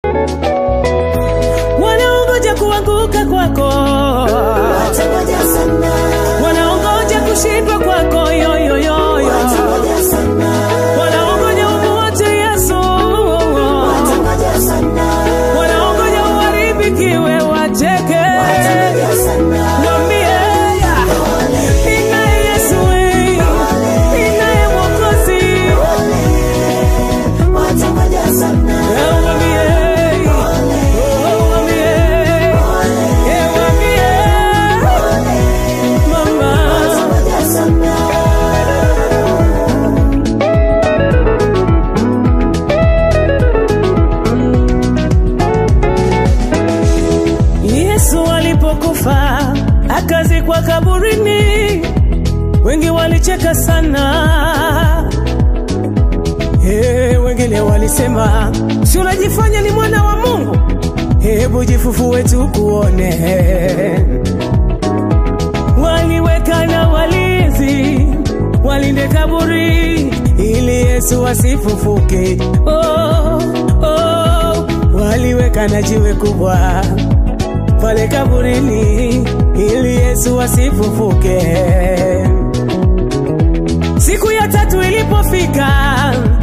wanaongoja kuanguka kwako, watangoja sana, wanaongoja kushindwa kwako, yoyoyoyo, watangoja sana, wanaongoja umuache Yesu, watangoja sana, wanaongoja uharibikiwe, wacheke, watangoja sana, wambie ninaye Yesu, ninaye Mwokozi, watangoja sana, wambie, oh, wambie, eh, wambie, mama. watangoja sana. Yesu alipokufa akazikwa kaburini, wengi walicheka sana. Hey, wengine walisema si unajifanya ni mwana wa Mungu, hebu jifufue tukuone. Waliweka na walinzi walinde kaburi ili Yesu asifufuke. Oh, oh, waliweka na jiwe kubwa pale kaburini ili Yesu asifufuke. Siku ya tatu ilipofika,